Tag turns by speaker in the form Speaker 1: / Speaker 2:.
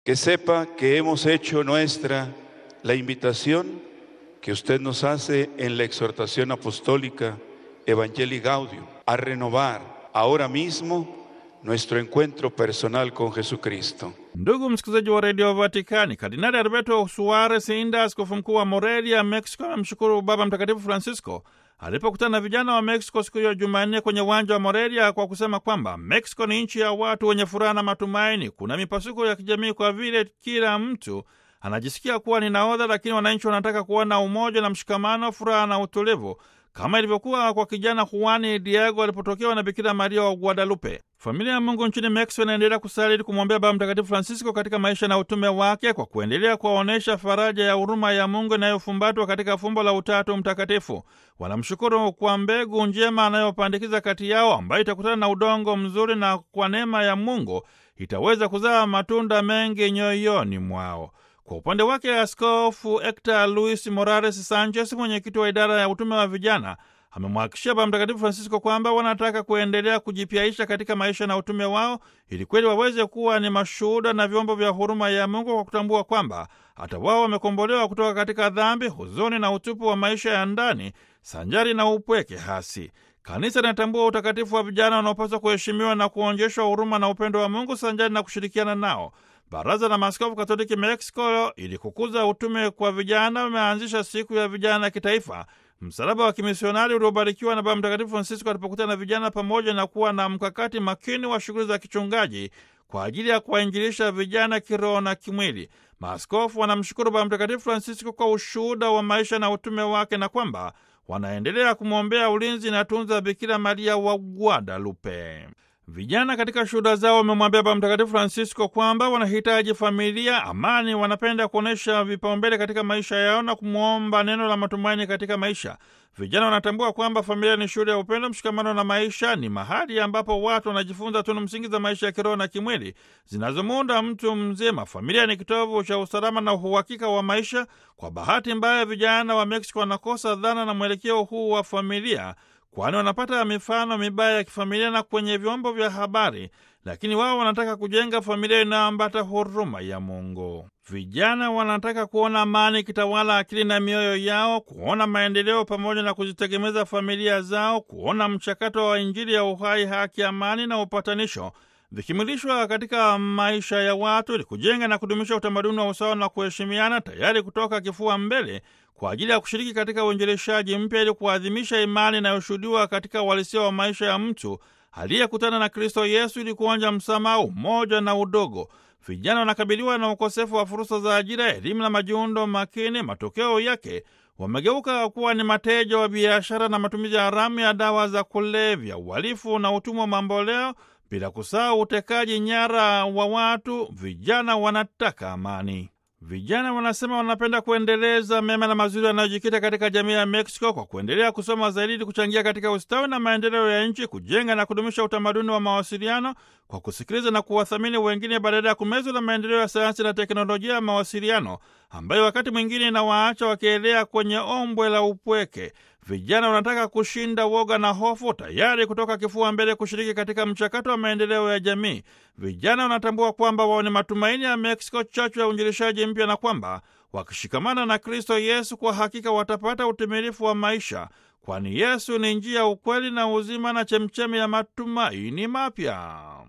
Speaker 1: Que sepa que hemos hecho nuestra la invitación que usted nos hace en la exhortación apostólica Evangelii Gaudium a renovar ahora mismo nuestro encuentro personal con Jesucristo.
Speaker 2: Ndugu msikilizaji wa redio Vatikani, Kardinali Alberto Suarez Inda, askofu mkuu wa Morelia, Mexico, amemshukuru Baba Mtakatifu Francisco alipokutana na vijana wa Mexico siku hiyo Jumanne kwenye uwanja wa Morelia kwa kusema kwamba Mexico ni nchi ya watu wenye furaha na matumaini. Kuna mipasuko ya kijamii kwa vile kila mtu anajisikia kuwa ni nahodha, lakini wananchi wanataka kuona umoja na mshikamano, furaha na utulivu kama ilivyokuwa kwa kijana Juani Diego alipotokewa na Bikira Maria wa Guadalupe. Familia ya Mungu nchini Mexico inaendelea kusali ili kumwombea Baba Mtakatifu Francisco katika maisha na utume wake kwa kuendelea kuwaonyesha faraja ya huruma ya Mungu inayofumbatwa katika fumbo la Utatu Mtakatifu. Wanamshukuru kwa mbegu njema anayopandikiza kati yao, ambayo itakutana na udongo mzuri na kwa neema ya Mungu itaweza kuzaa matunda mengi nyoyoni mwao. Kwa upande wake Askofu Hector Luis Morales Sanchez, mwenyekiti wa idara ya utume wa vijana, amemwhakikishia Baba Mtakatifu Francisco kwamba wanataka kuendelea kujipyaisha katika maisha na utume wao ili kweli waweze kuwa ni mashuhuda na vyombo vya huruma ya Mungu kwa kutambua kwamba hata wao wamekombolewa kutoka katika dhambi, huzuni na utupu wa maisha ya ndani sanjari na upweke hasi. Kanisa linatambua utakatifu wa vijana wanaopaswa kuheshimiwa na kuonyeshwa huruma na upendo wa Mungu sanjari na kushirikiana nao. Baraza la Maaskofu Katoliki Mexico, ili kukuza utume kwa vijana, wameanzisha siku ya vijana ya kitaifa, msalaba wa kimisionari uliobarikiwa na Baba Mtakatifu Francisco alipokutana na vijana, pamoja na kuwa na mkakati makini wa shughuli za kichungaji kwa ajili ya kuwainjilisha vijana kiroho na kimwili. Maaskofu wanamshukuru Baba Mtakatifu Francisco kwa ushuhuda wa maisha na utume wake na kwamba wanaendelea kumwombea ulinzi na tunza Bikira Maria wa Guadalupe. Vijana katika shuhuda zao wamemwambia Baba Mtakatifu Francisco kwamba wanahitaji familia, amani, wanapenda kuonyesha vipaumbele katika maisha yao na kumwomba neno la matumaini katika maisha. Vijana wanatambua kwamba familia ni shule ya upendo, mshikamano na maisha, ni mahali ambapo watu wanajifunza tunu msingi za maisha ya kiroho na kimwili zinazomuunda mtu mzima. Familia ni kitovu cha usalama na uhakika wa maisha. Kwa bahati mbaya, vijana wa Mexico wanakosa dhana na mwelekeo huu wa familia kwani wanapata mifano mibaya ya kifamilia na kwenye vyombo vya habari, lakini wao wanataka kujenga familia inayoambata huruma ya Mungu. Vijana wanataka kuona amani ikitawala akili na mioyo yao, kuona maendeleo pamoja na kuzitegemeza familia zao, kuona mchakato wa Injili ya uhai, haki, amani na upatanisho vikimilishwa katika maisha ya watu ili kujenga na kudumisha utamaduni wa usawa na kuheshimiana, tayari kutoka kifua mbele kwa ajili ya kushiriki katika uinjilishaji mpya ili kuadhimisha imani inayoshuhudiwa katika uhalisia wa maisha ya mtu aliyekutana na Kristo Yesu ili kuonja msamaha, umoja na udogo. Vijana wanakabiliwa na ukosefu wa fursa za ajira, elimu na majiundo makini. Matokeo yake wamegeuka kuwa ni mateja wa biashara na matumizi haramu ya dawa za kulevya, uhalifu na utumwa mamboleo, bila kusahau utekaji nyara wa watu. Vijana wanataka amani. Vijana wanasema wanapenda kuendeleza mema na mazuri yanayojikita katika jamii ya Mexico kwa kuendelea kusoma zaidi ili kuchangia katika ustawi na maendeleo ya nchi, kujenga na kudumisha utamaduni wa mawasiliano kwa kusikiliza na kuwathamini wengine badala ya kumezwa na maendeleo ya sayansi na teknolojia ya mawasiliano ambayo wakati mwingine inawaacha wakielea kwenye ombwe la upweke. Vijana wanataka kushinda woga na hofu, tayari kutoka kifua mbele kushiriki katika mchakato wa maendeleo ya jamii. Vijana wanatambua kwamba wao ni matumaini ya Mexico, chachu ya uinjilishaji mpya, na kwamba wakishikamana na Kristo Yesu kwa hakika watapata utimilifu wa maisha, kwani Yesu ni njia, ukweli na uzima na chemchemi ya matumaini mapya.